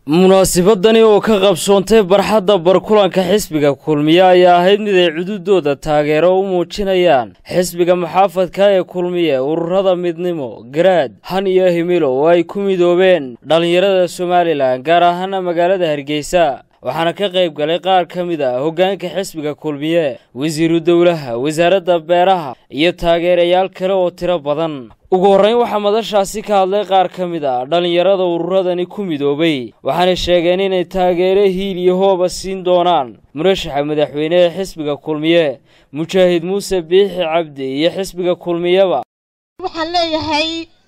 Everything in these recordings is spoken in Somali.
munaasibadani oo ka qabsoontay barxadda barkulanka xisbiga kulmiye ayaa ahayd mid ay cududooda taageero u muujinayaan xisbiga muxaafadka ee kulmiye ururada midnimo garaad han iyo himilo oo ay ku midoobeen dhallinyarada somalilan gaar ahaana magaalada hargeysa waxaana ka qayb galay qaar ka mid a hoggaanka xisbiga kulmiye wasiiru dowlaha wasaaradda beeraha iyo taageerayaal kale oo tiro badan ugu horrayn waxaa madashaasi ka hadlay qaar ka mid a dhallinyarada ururadani ku midoobay waxaanay sheegeen inay taageero hiil iyo hooba siin doonaan murashaxa madaxweyne ee xisbiga kulmiye mujaahid muuse biixi cabdi iyo xisbiga kulmiyeba waxaan leeyahay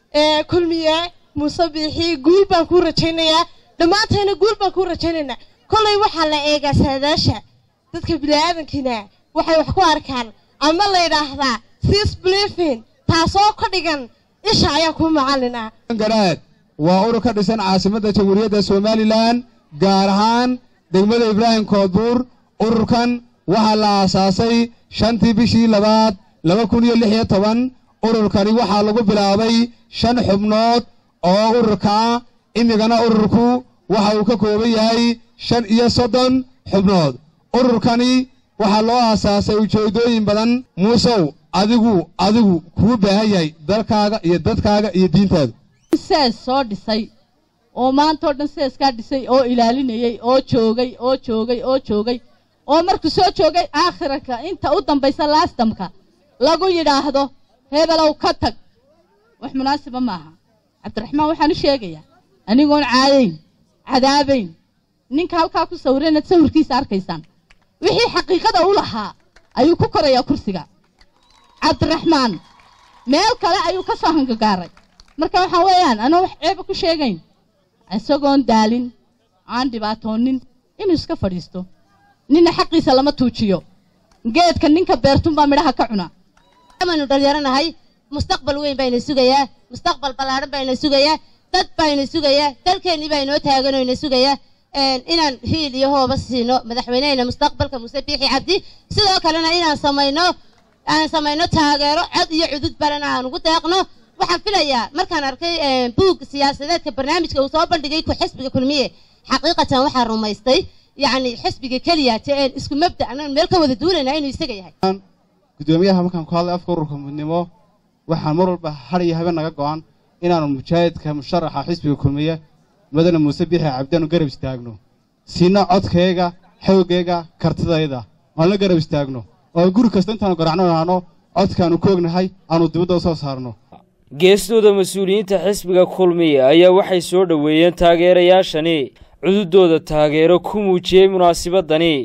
kulmiye muuse biixi guul baan kuu rajaynayaa dhammaantayna guul baan kuu rajaynaynaa kollay waxaa la eegaa saadaasha dadka bini'aadankiina waxay wax ku arkaan ama la yidhaahdaa sis blifin taasoo ka dhigan isha ayaa kuu macallin ah garaad waa urur ka dhisan caasimadda jamhuuriyadda somalilan gaar ahaan degmada ibraahim koodbuur ururkan waxaa la aasaasay shantii bishii labaad laba kun iyo lix iyo toban ururkani waxaa lagu bilaabay shan xubnood oo ururka ah imigana ururku waxa uu ka kooban yahay shan iyo soddon xubnood ururkani waxaa loo aasaasay ujeeddooyin badan muusow adigu adigu kuu baahan yahay dalkaaga iyo dadkaaga iyo diintaada sees soo dhisay oo maantao dhan seeskaa dhisay oo ilaalinayey oo joogay oo joogay oo joogay oo markuu soo joogay aakhirka inta u dambaysa laastamka lagu yidhaahdo hebelow ka tag wax munaasiba maaha cabdiraxmaan waxaan u sheegayaa anigoon caadayn cadaabayn ninka halkaa ku sawira inaad sawirkiisa arkaysaan wixii xaqiiqada u lahaa ayuu ku korayaa kursiga cabdiraxmaan meel kale ayuu ka soo hangagaaray marka waxaa weeyaan anoo wax ceeba ku sheegayn isagoon daalin aan dhibaatoonin inuu iska fadhiisto ninna xaqiisa lama tuujiyo geedka ninka beertunbaa midhaha ka cuna amaynu dhallinyaranahay mustaqbal weyn bayna sugayaa mustaqbal ballaadhan bayna sugayaa dad bayna sugayaa dalkeennii baa inoo taaganoo ina sugayaa inaan hiil iyo hooba siino madaxweynehena mustaqbalka muuse biixi cabdi sidoo kalena inaan samayno aan samayno taageero cod iyo cudud balena aan ugu deeqno waxaan filayaa markaan arkay buug siyaasadeedka barnaamijka uu soo bandhigay ku xisbiga kulmiye xaqiiqatan waxaa rumaystay yacni xisbiga keliya te een isku mabda anaan meel ka wada duulaynaa inuu isaga yahay guddoomiyaha markaan ku hadlay afka ururka midnimo waxaan mar walba har iyo habeen naga go'an inaanu mujaahidka musharaxa xisbiga kulmiye madana muuse biixi cabdiaanu garab istaagno siina codkayga xoogayga kartidayda aan la garab istaagno oo guri kasta intaanu garacno aano codkaanu ku ognahay aanu dibadda u soo saarno geestooda mas-uuliyiinta xisbiga kulmiye ayaa waxay soo dhoweeyeen taageerayaashani cududooda taageero ku muujiyey munaasibadani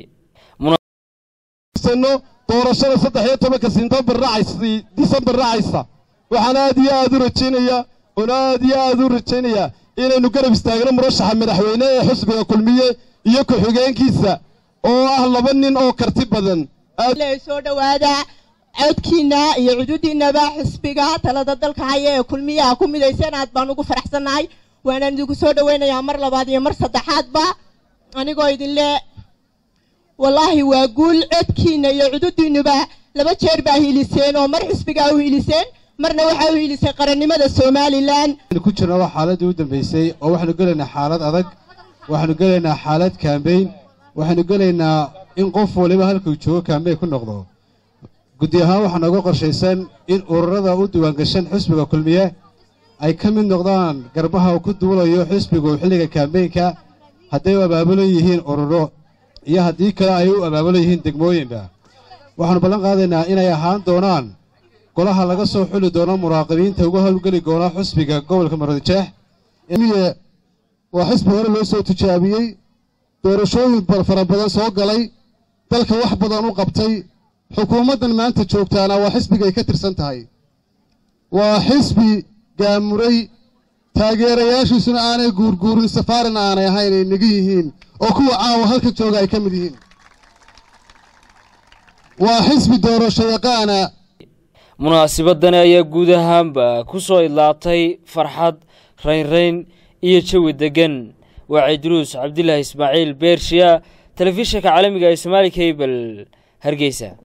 doorashada saddex iyo tobanka sintembar racaysa disembar racaysa waxaan aad iyo aad u rajaynayaa oon aad iyo aad u rajaynayaa inaynu garab istaagno murashaxa madaxweyne ee xisbiga kulmiye iyo ku-xigeenkiisa oo ah laba nin oo karti badan soo dhowaada codkiinna iyo cududiinnaba xisbiga talada dalka haya ee kulmiyaha ku midaysan aad baan ugu faraxsannahay waanaan idinku soo dhowaynayaa mar labaad iyo mar saddexaadba anigoo idinle wallaahi waa guul codkiinna iyo cududiinnuba laba jeer baa hiiliseen oo mar xisbigaa u hiiliseen marna waxaa u hiilisay qarannimada somalilan ku jirna waa xaaladii u dambaysay oo waxaanu gelaynaa xaalad adag waxaanu gelaynaa xaalad kaambeyn waxaanu gelaynaa in qof waliba halkuu joogo kaambeyn ku noqdo guddi ahaan waxaa nooga qorshaysan in ururada u diiwaangashan xisbiga kulmiye ay ka mid noqdaan garbaha uu ku duulayo xisbigu xilliga kaambeynka hadday u abaabulan yihiin ururo iyo haddii kale ay u abaabulan yihiin degmooyinba waxaannu ballan qaadaynaa inay ahaan doonaan golaha laga soo xuli doono muraaqibiinta uga howlgeli doona xisbiga gobolka marodijeex waa xisbi hore loo soo tijaabiyey doorashooyin fara badan soo galay dalka wax badan u qabtay xukuumaddan maanta joogtaana waa xisbigay ka tirsan tahay waa xisbi gaamuray taageerayaashiisuna aanay guurguurin safaarina aanay ahayn ay negi yihiin oo kuwa caawa halka jooga ay ka mid yihiin waa xisbi doorasho yaqaana munaasibadani ayaa guud ahaanba ku soo idlaatay farxad raynrayn iyo jawi deggan waa cidruus cabdilaahi ismaaciil beershiya telefishinka caalamiga ee somaali kabel hargeysa